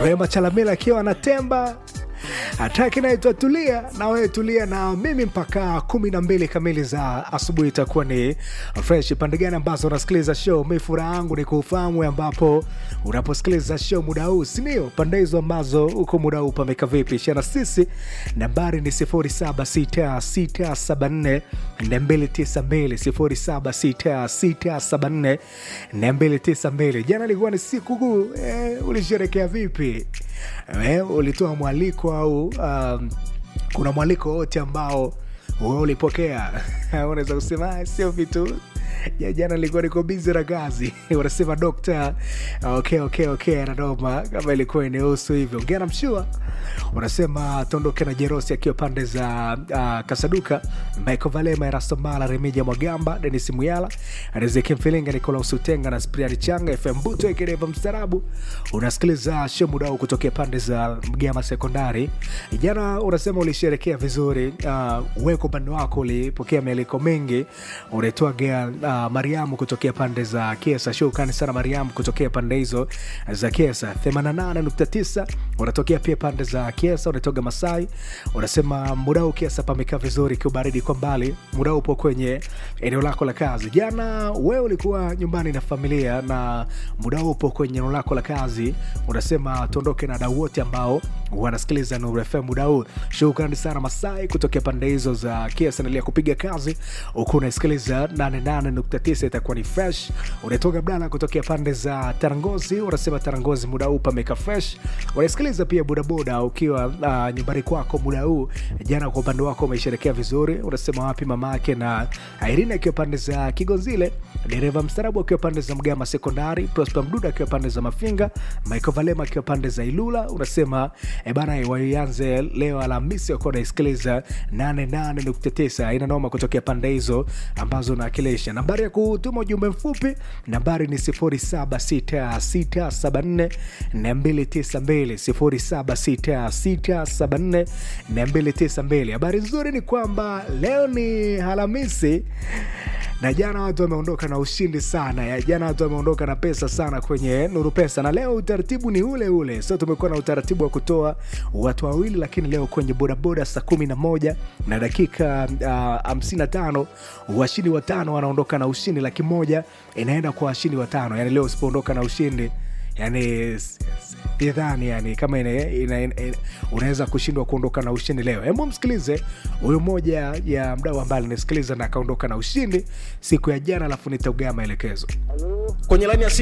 Rema Chalamila akiwa anatemba hataki naitwa tulia na wewe tulia na mimi mpaka kumi na mbili kamili za asubuhi itakuwa ni fresh pande gani ambazo unasikiliza show mi furaha yangu ni kuufahamu ambapo unaposikiliza show muda huu sindio pande hizo ambazo uko muda huu pameka vipi shana sisi nambari ni 076674 292 076674 jana ilikuwa ni siku kuu eh, ulisherekea vipi eh, ulitoa mwaliko au um, kuna mwaliko wote ambao wewe ulipokea unaweza kusema "Ah, sio vitu ya jana ilikuwa niko bizi na kazi unasema dokta okay, okay, okay, anadoma kama ilikuwa inahusu hivyo ngena mshua unasema tuondoke na jerosi akiwa pande za uh, kasaduka michael valema erastomala remija mwagamba denis muyala rizeki mfilinga nikolaus utenga na spriani changa fm buto ekereva mstarabu unasikiliza show mudao kutokea pande za mgama sekondari jana unasema ulisherekea vizuri uh, weko upande wako ulipokea mieliko mengi unaitwaga uh, mariamu kutokea pande za kesa shukrani sana mariamu kutokea pande hizo za kesa 88.9 unatokea pia pande za kiesa unatoga masai unasema mudau kiesa pamekaa vizuri kiubaridi kwa mbali mudau upo kwenye eneo lako la kazi jana wewe ulikuwa nyumbani na familia na mudau upo kwenye eneo lako la kazi unasema tuondoke na dau wote ambao wanasikiliza Nuru FM muda huu. Shukrani sana Masai kutokea pande hizo za Kiasa, endelea kupiga kazi huku unasikiliza 88.9 itakuwa ni fresh. Unatoka Blana kutokea pande za Tarangozi, unasema Tarangozi muda huu pameka fresh. Unasikiliza pia bodaboda ukiwa uh, nyumbani kwako muda huu. Jana kwa upande wako umesherekea vizuri, unasema wapi mamake na Irene akiwa pande za Kigonzile, dereva mstarabu akiwa pande za Mgama Sekondari, Prosper Mduda akiwa pande za Mafinga, Michael Valema akiwa pande za Ilula. Unasema e bana, waianze leo Alhamisi wakuwa unaisikiliza 88.9 aina noma kutokea pande hizo ambazo unawakilisha. Nambari ya kutuma ujumbe mfupi nambari ni 076674 292 076674 habari nzuri ni kwamba leo ni Alhamisi na jana watu wameondoka na ushindi sana ya jana watu wameondoka na pesa sana kwenye nuru pesa na leo utaratibu ni ule ule so tumekuwa na utaratibu wa kutoa watu wawili lakini leo kwenye bodaboda saa kumi na moja na dakika hamsini na tano washindi watano wanaondoka na ushindi laki moja inaenda kwa washindi watano yani leo usipoondoka na ushindi yani idhani yani kama ina, ina, ina, unaweza kushindwa kuondoka na ushindi leo hebu msikilize huyu moja ya mdau ambaye alinisikiliza na akaondoka na ushindi siku ya jana alafu nitaugaa maelekezo kwenye laini ya simu